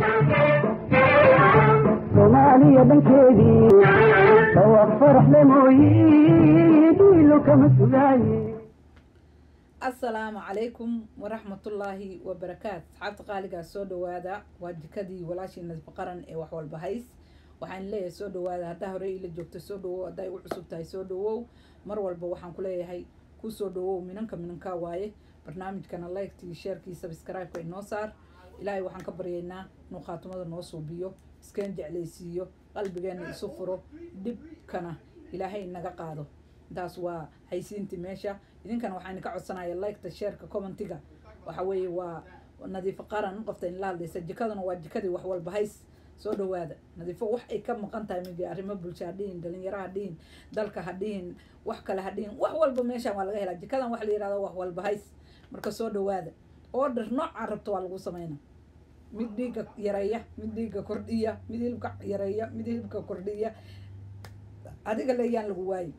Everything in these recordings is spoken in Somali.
soomaaliya dhankeedii dhawaaq faraxle mooyi dhiilo kama sugaaye asalaamu calaykum waraxmatullaahi wabarakaat asxaabta qaaligaa soo dhawaada waa jikadii walaashii nasbi qaran ee wax walba hays waxaan leeyahay soo dhawaada haddaa horey ila joogto soo dhawow haddaa igu cusub tahay soo dhawow mar walba waxaan ku leeyahay ku soo dhawow minanka minankaa waaye barnaamijkana likekii sheerkii sabscribe-ka inoo saar ilaahay waxaan ka baryaynaa inuu khaatumada noo suubiyo iskeen jeclaysiiyo qalbigeena isu furo dhibkana ilaahay naga qaado intaas waa haysiintii meesha idinkana waxaan idinka codsanaya liketa sheerka commentiga waxa weeye waa nadiifo qaran qofta in la hadlaysa jikaduna waa jikadii wax walba hays soo dhawaada nadiifo wax ay ka maqan tahay migi arrimo bulsho ha dhihin dhalinyaro ha dhihin dalka ha dhihin wax kale ha dhihin wax walba meeshan waa laga helaa jikadan wax la yihahdo wax walba hays marka soo dhawaada order noocaa rabto waa lagu sameyna mid dhiigga yareeya mid dhiigga kordhiya mid hilibka yareeya mid hilibka kordhiya adiga le yaan lagu waayin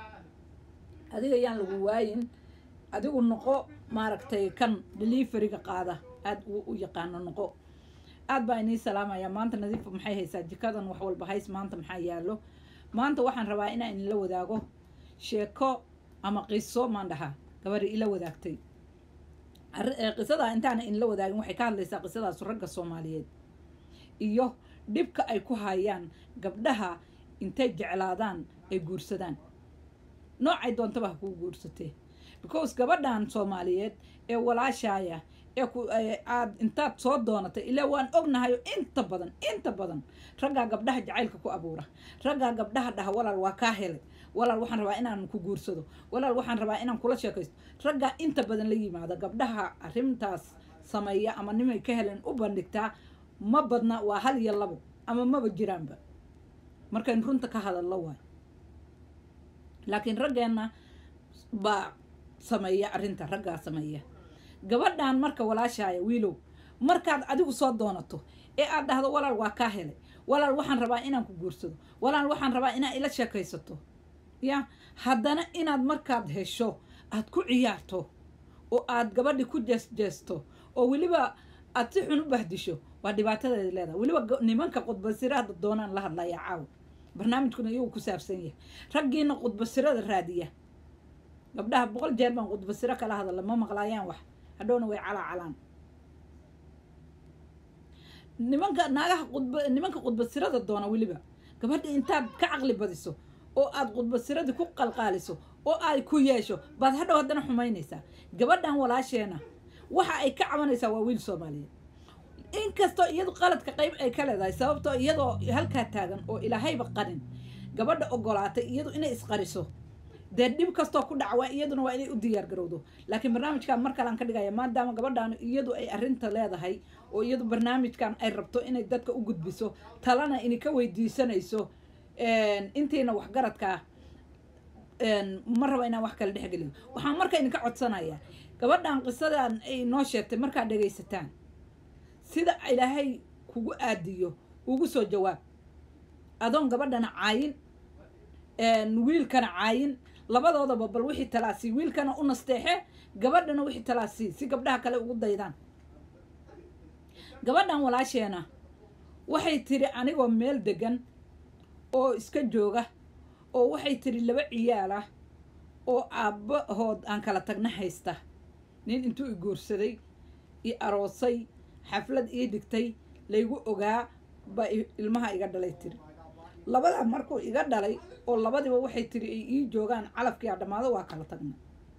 adiga yaan lagu waayin adigu noqo maaragtay kan deliveryga qaada aada u yaqaano noqo aad baa inii salaamaya maanta nadiifa maxay haysaa jikadan wax walba hays maanta maxaa yaalo maanta waxaan rabaa inaan inila wadaago sheeko ama qiso maan dhahaa gabadhi ila wadaagtay qisadaa intaana inla wadaagin waxay ka hadlaysaa qisadaas ragga soomaaliyeed iyo dhibka ay ku hayaan gabdhaha intay jeclaadaan ay guursadaan noocay doontaba ha kuu guursatee because gabadhan soomaaliyeed ee walaashaaya ee ku aad intaad soo doonatay ilaa waan ognahayo inta badan inta badan raggaa gabdhaha jacaylka ku abuura raggaa gabdhaha dhaha walaal waa kaa helay walaal waxaan rabaa inaan ku guursado walaal waxaan rabaa inaan kula sheekaysto raggaa inta badan la yimaada gabdhaha arrintaas sameeya ama nimay ka helen u bandhigtaa ma badna waa hal iyo labo ama maba jiraanba markayn runta ka hadallo waay laakiin raggeenna baa sameeya arrinta raggaa sameeya gabadhan marka walaashaaya wiilow markaad adigu soo doonato ee aad dhahdo walaal waa kaa helay walaal waxaan rabaa inaan ku guursado walaal waxaan rabaa inaad ila sheekaysato ya haddana inaad markaad hesho aad ku ciyaarto oo aad gabadhi ku jeesjeesto oo weliba aad si xun u bahdisho waa dhibaatadeeda leedahay weliba nimanka qudbasiraada doonaan la hadlayaa caawa barnaamijkuna iyagu ku saabsan yahay raggiina qudbasirada raadiya gabdhaha boqol jeer baan qudbasiro kala hadalla ma maqlaayaan wax hadhowna way calaa calaan nimanka naagaha qudba nimanka qudbasirada doona weliba gabadha intaad ka caqli badiso oo aad qudbasiradii ku qalqaaliso oo ay ku yeesho baad hadhow haddana xumaynaysaa gabadhan walaasheena waxa ay ka cabanaysaa waa wiil soomaaliyeed inkastoo iyadu qaladka qayb ay ka leedahay sababtoo iyadoo halkaa taagan oo ilaahayba qarin gabadha ogolaatay iyadu inay isqariso dee dhib kastoo ku dhaca waa iyaduna waa inay u diyaar garowdo laakiin barnaamijkan mar kalean ka dhigaya maadaama gabadhan iyadu ay arrinta leedahay oo iyadu barnaamijkan ay rabto inay dadka u gudbiso talana inay ka weydiisanayso intiina waxgaradkaa ma raba inaan wax kale dhexgeliyo waxaan marka idinka codsanaya gabadhan qisadan ay noo sheegtay markaad dhegaysataan sida ilaahay kugu aadiyo ugu soo jawaab adoon gabadhana caayin wiilkana caayin labadoodaba bal wixii talaasii wiilkana u nasteexe gabadhana wixii talaasii si gabdhaha kale ugu daydaan gabadhan walaasheena waxay tiri anigoo meel degan oo iska jooga oo waxay tiri laba ciyaal ah oo aabbahood aan kala tagna haysta nin intuu i guursaday i aroosay xaflad ii dhigtay laygu ogaa ba ilmaha iga dhalay tiri labadaa markuu iga dhalay oo labadiba waxay tiri ay ii joogaan calafkii a dhammaado waa kala tagna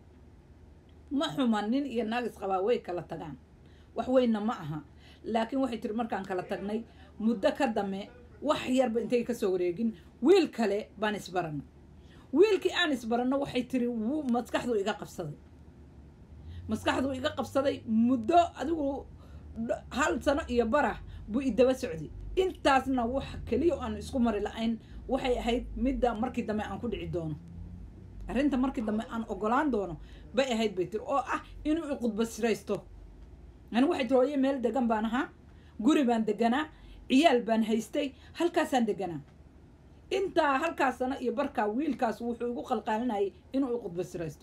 ma xuma nin iyo naagis qabaa way kala tagaan wax weynna ma aha laakiin waxay tiri markaan kala tagnay muddo ka dame wax yarba intay kasoo wareegin wiil kale baan isbaranay wiilkii aan isbaranno waxay tiri wuu maskaxduu iga qabsaday maskaxduu iga qabsaday muddo adigu hal sano iyo barah buu idaba socday intaasna wax keliya aan isku mari la-ayn waxay ahayd midda markii dambe aan ku dhici doono arrinta markii dambe aan ogolaan doono bay ahayd bay tiri oo ah inuu iqudbasiraysto ani waxay tiri hooye meel degan baan ahaa guri baan deganaa ciyaal baan haystay halkaasaan deganaa intaa halkaas sano iyo barkaa wiilkaas wuxuu igu qalqaalinayay inuu iqudbasiraysto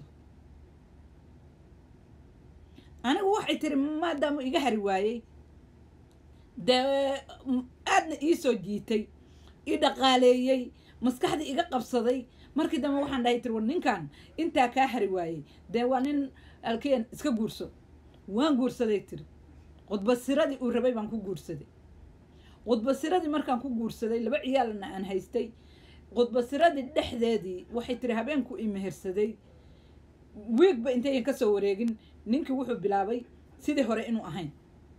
anigu waxay tiri maadaama iga hari waayey dee aadna ii soo jiitay ii dhaqaaleeyey maskaxda iga qabsaday markii dambe waxaan dhahay tiri war ninkan intaa kaa hari waayey dee waa nin alkeen iska guurso waan guursaday tiri qudbasiradii uu rabay baan ku guursaday qudbasiradii markaan ku guursaday laba ciyaalna aan haystay qudbasiradii dhexdeedii waxay tiri habeenku i mehersaday wiigba intayan ka soo wareegin ninkii wuxuu bilaabay sidii hore inuu ahayn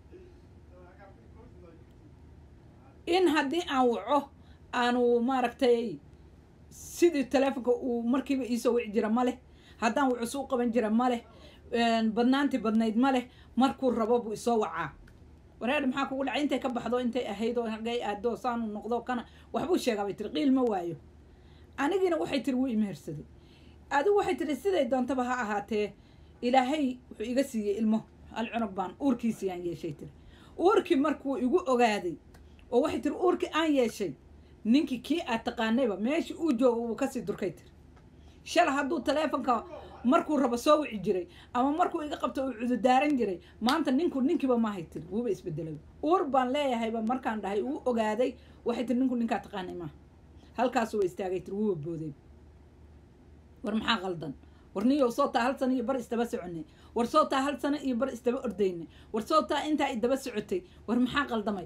in haddii aan waco aanu maaragtay sidii teleefonka uu markiiba iisoo wici jira ma leh haddaan wucus u qaban jira ma leh badnaantii badnayd ma leh markuu rabo buu isoo wacaa wareer maxaa kugu dhacay intay ka baxdo intay ahayd oo hagay aado saanu noqdo kana waxbuu sheegaa bay tiri qiil ma waayo anigiina waxay tiri wuu imehersaday adigu waxay tiri siday doontaba ha ahaatee ilaahay wuxuu iga siiyey ilmo alcunug baan uurkiisiyaan yeeshay tiri uurkii markuu igu ogaaday oo waxay tiri uurkii aan yeeshay ninkii kii aad taqaanayba meeshii uu joogo wuu kasii durkay tiri shala hadduu taleefonka markuu rabo soo wici jiray ama markuu iga qabto uu cududaaran jiray maanta ninku ninkiiba maahay tiri wuuba isbedelay uur baan leeyahayba markaan dhahay uu ogaaday waxay tiri ninku ninkaa taqaanay maaha halkaasuu istaagay tiri wuuba booday war maxaa qaldan war niyow soo taa hal sano iyo bar isdaba soconay war soo taa hal sano iyo bar isdaba ordaynay war soo taa intaa idaba socotay war maxaa qaldamay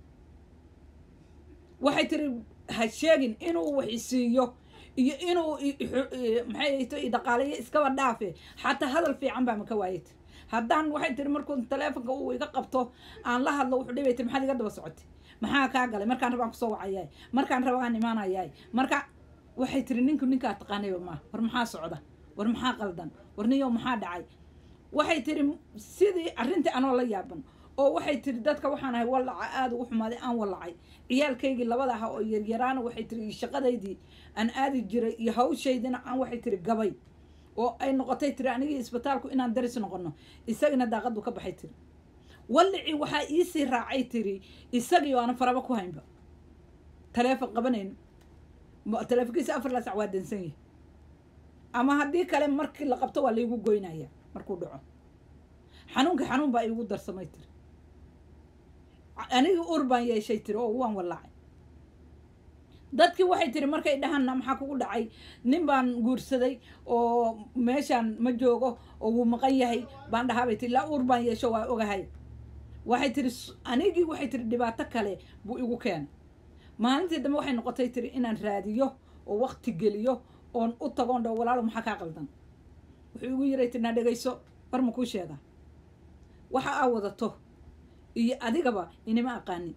waxay tiri ha sheegin inuu wax isiiyo iyo inuu maxay to dhaqaaleeyo iskaba dhaafe xataa hadal fiican baa maka waayay tiri haddaan waxay tiri markuu taleefonka uu iga qabto aan la hadlo wuxuu dhibay tiri maxaad iga daba socotay maxaa kaa galay markaan rabaan kusoo wacayaay markaan rabaan imaanayaay marka waxay tiri ninku ninkaa taqaanayba maaha war maxaa socda war maxaa qaldan war niyow maxaa dhacay waxay tiri sidii arrintii anoo la yaaban oo waxay tiri dadka waxaan ahay wallaca aada ugu xumaaday aan wallacay ciyaalkaygii labada aha oo yaryaraana waxay tiri shaqadaydii aan aadi jiray iyo hawshaydina aan waxay tiri gabay oo ay noqotay tiri anigii isbitaalku inaan daris noqono isagina daaqadu ka baxay tiri wallicii waxaa iisii raacay tiri isagii oo aana faraba ku haynba taleefon qabanayn taleefonkiisa afar la sac waa dansan yahay ama haddii kale markii la qabto waa laygu goynaya markuu dhaco xanuunka xanuun baa iigu darsamay tiri anigii ur baan yeeshay tiri oo waan wallacay dadkii waxay tiri markay dhahanna maxaa kugu dhacay nin baan guursaday oo meeshaan ma joogo oo wuu maqan yahay baan dhahaabay tiri laa ur baan yeesho waa ogahay waxay tiri anigii waxay tiri dhibaato kale buu igu keenay maalintii dambe waxay noqotay tiri inaan raadiyo oo wakti geliyo oon u tagoon dho walaalo maxaa kaa qaldan wuxuu igu yiray tiri naa dhegayso war ma kuu sheegaa waxa aa wadato iyo adigaba inima aqaanin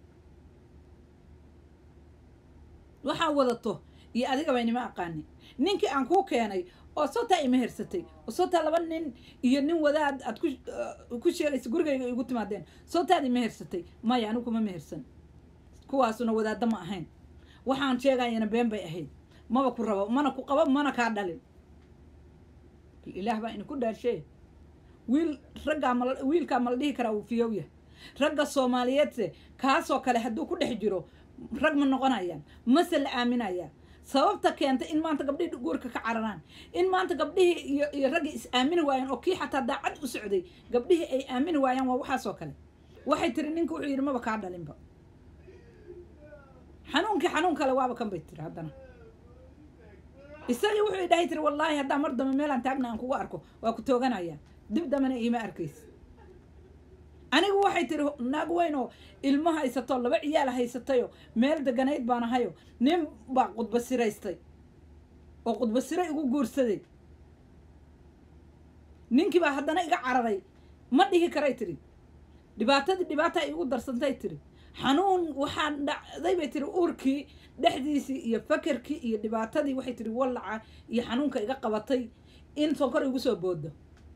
waxaa wadato iyo adigaba inima aqaanin ninkii aan kuu keenay oo sootaa ima hersatay oo sootaa laba nin iyo nin wadaad aad ku ku sheegaysa gurigayga igu timaadeen sootaad ima hersatay maya anigu kuma mehersan kuwaasuna wadaadda ma ahayn waxaan sheegayana been bay ahayd maba ku rabo mana ku qabo mana kaa dhalin ilaah baa idinku dhaarshee wiil raggaa mal wiilkaa mala dhihi karaa uu fiyow yahay ragga soomaaliyeedse kaasoo kale hadduu ku dhex jiro rag ma noqonayaan mase la aaminayaa sababta keenta in maanta gabdhihii guurka ka cararaan in maanta gabdhihii iyo iyo raggii is aamini waayaan oo kii xataa daacad u socday gabdhihii ay aamini waayaan waa waxaasoo kale waxay tiri ninka wuxuu yidhi maba kaa dhalinba xanuunkii xanuun kale waaba kan bay tiri haddana isagii wuxuu idhahay tiri wallaahi haddaa mar dambe meelaan taagna aan kugu arko waa ku tooganaya dib dambena iima arkaysa anigu waxay tiri naag weyn oo ilmo haysato laba ciyaal haysatayo meel deganayd baan ahayo nin baa qudba siraystay oo qudba siro igu guursaday ninkii baa haddana iga cararay ma dhihi karay tiri dhibaatadii dhibaataa igu darsantay tiri xanuun waxaa dhacday bay tiri uurkii dhexdiisii iyo fakerkii iyo dhibaatadii waxay tiri wallaca iyo xanuunka iga qabatay in sonkor igu soo boodo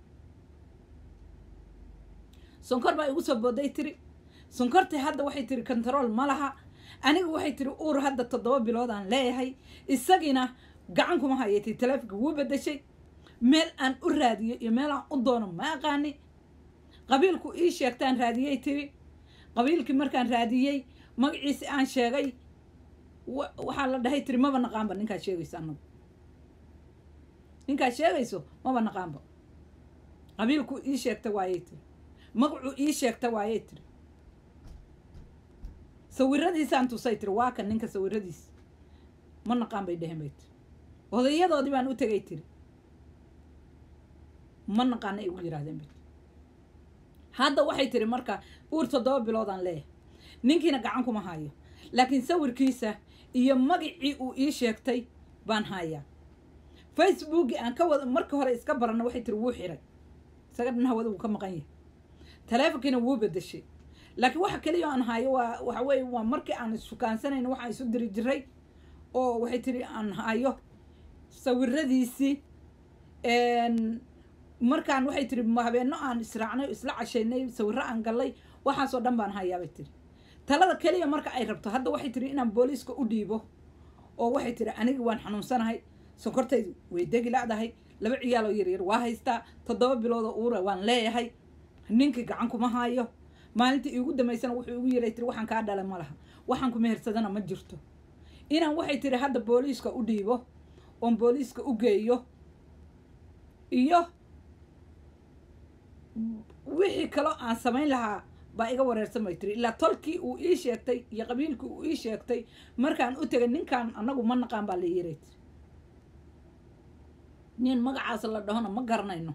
sonkor baa igu soo booday tiri sonkortii hadda waxay tiri kontarool ma laha aniga waxay tiri uur hadda toddoba bilood aan leeyahay isagiina gacan kuma hayay tiri taleefonka wuu bedeshay meel aan u raadiyo iyo meel aan u doono ma aqaani qabiilku ii sheegtaan raadiyey tiri qabiilkii markaan raadiyey magaciisi aan sheegay waxaa la dhahay tiri maba naqaanba ninkaa sheegayso anagu ninkaa sheegayso maba naqaanba qabiilku ii sheegta waayey tiri magacuu ii sheegta waayey tiri sawiradiisaan tusay tiri waa kan ninka sawiradiis ma naqaan bay dhehen bay tiri odayadoodii baan u tegay tiri ma naqaana ay ugu yidhahdeen bay tiri hadda waxay tiri marka uur toddoba biloodaan leeyahay ninkiina gacan kuma hayo laakiin sawirkiisa iyo magacii uu ii sheegtay baan hayaa facebooki aan ka wada marka hore iska baranna waxay tiri wuu xiray isaga dhan hawada wuu ka maqan yahay taleefonkiina wuu bedeshay laakiin waxa keliya aan hayo waa waxa weeye waa markii aan issukaansanayna waxaan isu diri jiray oo waxay tiri aan hayo sawiradiisii markaan waxay tiri habeenno aan israacnay o isla cashaynay sawirro aan gallay waxaasoo dhan baan hayaa bay tiri talada keliya marka ay rabto hadda waxay tiri inaan booliiska u dhiibo oo waxay tiri aniga waan xanuunsanahay sonkortaydu way degi la'dahay laba ciyaaloo yaryar waa haystaa toddoba biloodoo uura waan leeyahay ninkii gacan kuma haayo maalintii iigu dambaysana wuxuu igu yiray tiri waxaan kaa dhala ma laha waxaan ku mehersadana ma jirto inaan waxay tiri hadda booliiska u dhiibo oon booliiska u geeyo iyo wixii kaloo aan samayn lahaa baa iga wareersan bay tiri ilaa tolkii uu ii sheegtay iyo qabiilkii uu ii sheegtay markaan u tegay ninkaan annagu ma naqaan baa la yiray tiri nin magacaas la dhahona ma garanayno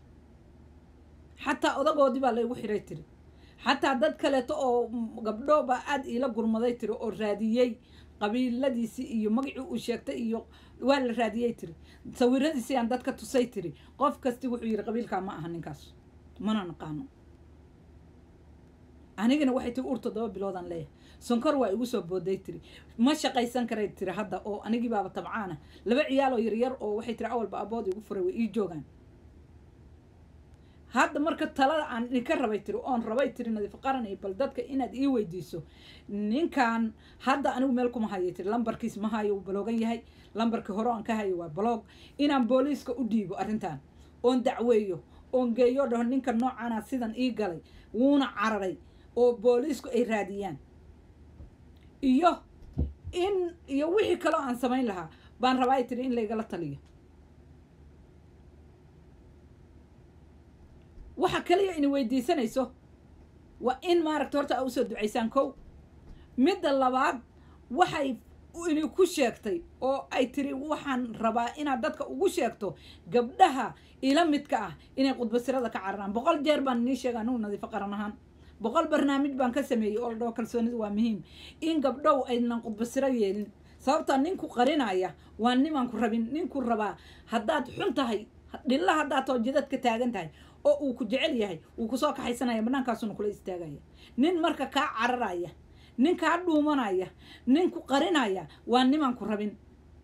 xataa odagoodii baa laygu xiray tiri xataa dad kaleeto oo gabdho baa aada iila gurmaday tiri oo raadiyey qabiiladiisii iyo magacii uu sheegtay iyo waa la raadiyey tiri sawiradiisii aan dadka tusay tiri qof kasti wuxuu yidhi qabiilkaa ma aha ninkaas mana naqaano anigana waxay tiri ur toddoba biloodaan leeyahay sonkor waa igu soo booday tiri ma shaqaysan karay tiri hadda oo anigii baaba tabcaana laba ciyaal oo yaryar oo waxay tiri awalba abood igu furay way ii joogaan hadda marka talada aan idinka rabay tiri oon rabay tiri nadiif qaran iyo bal dadka inaad ii weydiiso ninkan hadda anigu meel kuma hayay tiri lambarkiis ma hayo uu baloogan yahay lambarkii hore aan ka hayo waa baloog inaan booliiska u dhiibo arrintan oon dacweeyo oon geeyo dhaho ninka noocaana sidan ii galay wuuna cararay oo booliisku ay raadiyaan iyo in iyo wixii kaloo aan samayn lahaa baan rabaa ay tiri in laygala taliyo waxa kaliya ina weydiisanayso waa in maaragta horta a usoo ducaysaan kow midda labaad waxay ini ku sheegtay oo ay tiri waxaan rabaa inaad dadka ugu sheegto gabdhaha ila midka ah inay qudbasirada ka cararaan boqol jeer baan nii sheega anugu nadiifo qaran ahaan boqol barnaamij baan ka sameeyey oo la dhaho kalsoonidu waa muhiim in gabdhow aynan qudbasiro yeelin sababtaa ninku qarinaya waa nimaan ku rabin ninku rabaa haddaad xun tahay dhilla haddaad too jidad ka taagan tahay oo uu ku jecel yahay wuu kusoo kaxaysanaya banaankaasuna kula istaagaya nin marka kaa cararaya nin kaa dhuumanaya nin ku qarinaya waa nimaan ku rabin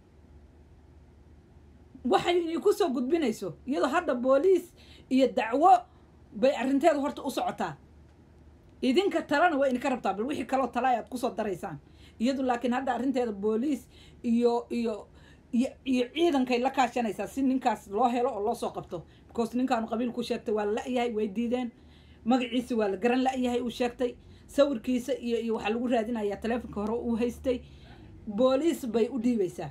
waxay ini kusoo gudbinayso iyadoo hadda booliis iyo dacwo bay arrinteedu horta u socotaa idinka talena waa idinka rabtaa bal wixii kaloo tala aad kusoo daraysaan iyadu laakiin hadda arrinteeda booliis iyo iyo iyo iyo ciidankay la kaashanaysaa si ninkaas loo helo oo loo soo qabto because ninkaanu qabiil ku sheegtay waa la la-yahay way diideen magaciisa waa la garan la-yahay uu sheegtay sawirkiisa iyo iyo waxaa lagu raadinayaa taleefonka hore uu haystay booliis bay u dhiibaysaa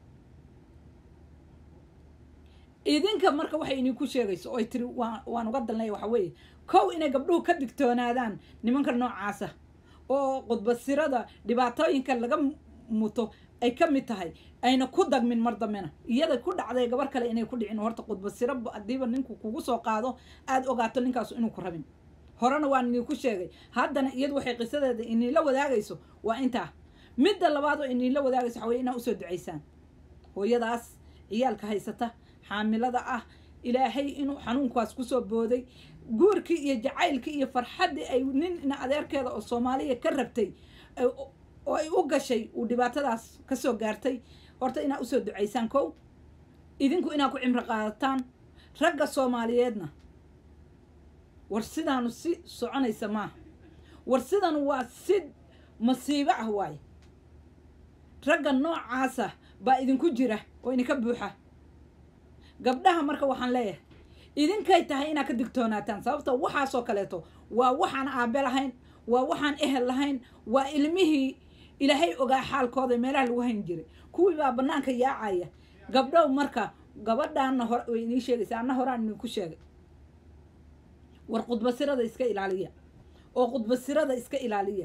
idinka marka waxay idinku sheegayso oy tiri waa waan uga dalnaya waxa weeye kow inay gabdhuhu ka digtoonaadaan nimanka noocaasa oo qudbasirada dhibaatooyinka laga muto ay ka mid tahay ayna ku dagmin mar dambena iyada ku dhacday gabar kale inay ku dhicin horta qudbasiro haddiiba ninku kugu soo qaado aada ogaato ninkaasu inuu ku rabin horena waan idinku sheegay haddana iyadu waxay qisadeeda iniila wadaagayso waa intaa midda labaad oo iniila wadaagayso waxa weye inaa usoo ducaysaan hooyadaas ciyaalka haysata xaamilada ah ilaahay inuu xanuunkaas kusoo booday guurkii iyo jacaylkii iyo farxaddii ay nin adeerkeeda oo soomaaliya ka rabtay oo ay u gashay uu dhibaatadaas kasoo gaartay horta inaa usoo ducaysaan kow idinku inaa ku cimro qaadataan ragga soomaaliyeedna war sidaanu si soconaysa maaha war sidan waa si masiibo ah waaye ragga noocaasa baa idinku jira oo idinka buuxa gabdhaha marka waxaan leeyahay idinkay tahay inaad ka digtoonaataan sababta waxaasoo kaleeto waa waxaan aabe lahayn waa waxaan ehel lahayn waa ilmihii ilaahay ogaa xaalkooda meelaha lagu hayn jiray kuwii baa banaanka yaacaya gabdhow marka gabadhaana hore way inii sheegaysa anna horaan idinku sheegay war qudbasirada iska ilaaliya oo qudbasirada iska ilaaliya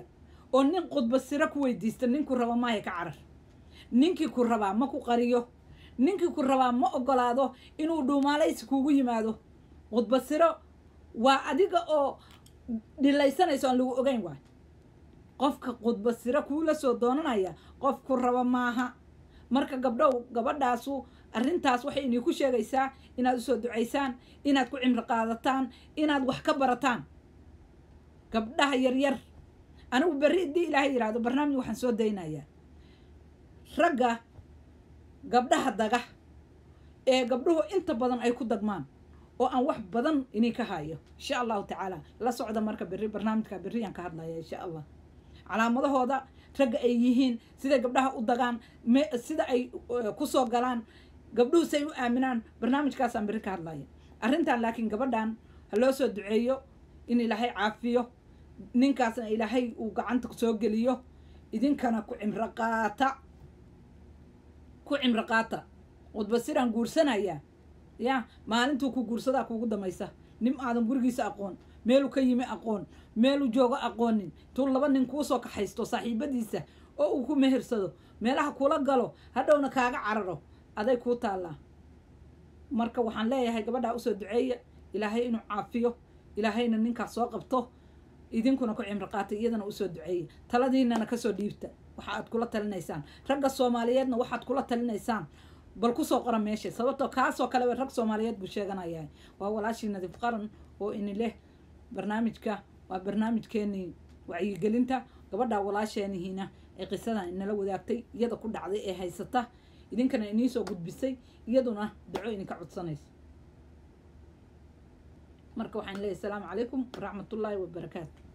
oo nin khudba siro ku weydiista ninku raba maayo ka carar ninkii ku rabaa ma ku qariyo ninkii ku rabaa ma ogolaado inuu dhuumaalaysi kuugu yimaado khudba siro waa adiga oo dhilaysanayso aan lagu ogeyn waay qofka khudba siro kuula soo doonanaya qof ku raba maaha marka gabdhow gabadhaasu arrintaas waxay idinku sheegaysaa inaad usoo ducaysaan inaad ku cimri qaadataan inaad wax ka barataan gabdhaha yaryar anigu berri haddii ilaahay yidhaahdo barnaamij waxaan soo daynayaa ragga gabdhaha daga ee gabdhuhu inta badan ay ku dagmaan oo aan wax badan idinka hayo insha allahu tacaala la socda marka berri barnaamijka berriyaan ka hadlaya insha allah calaamadahooda ragga ay yihiin siday gabdhaha u dagaan sida ay kusoo galaan gabdhuhu say u aaminaan barnaamijkaasaan berri ka hadlaya arrintan laakiin gabadhan ha loo soo duceeyo in ilaahay caafiyo ninkaasna ilaahay uu gacanta soo geliyo idinkana ku cimro qaata ku cimro qaata khudbasiraan guursanaya ya maalintuu ku guursadaa kuugu damaysa nin aadan gurigiisa aqoon meeluu ka yimi aqoon meeluu joogo aqoonin tuu laba nin kuusoo kaxaysto saaxiibadiisa oo uu ku mehersado meelaha kula galo hadhowna kaaga cararo aday kuu taallaa marka waxaan leeyahay gabadhaa usoo duceeya ilaahay inuu caafiyo ilaahayna ninkaas soo qabto idinkuna ku cimri qaatay iyadana usoo duceeya taladiinana kasoo dhiibta waxa aad kula talinaysaan ragga soomaaliyeedna waxaad kula talinaysaan bal kusoo qora meesha sababtoo kaasoo kale rag soomaaliyeed buu sheeganayaa waa walaashii nadiif qaran oo ini leh barnaamijka waa barnaamijkeenii wacyigelinta gabadha walaasheenihiina ee qisadan inala wadaagtay iyada ku dhacday ee haysata idinkana iniisoo gudbisay iyaduna daco idinka codsanayso marka waxaan leeyahy asalaamu calaykum waraxmatullaahi wabarakaatu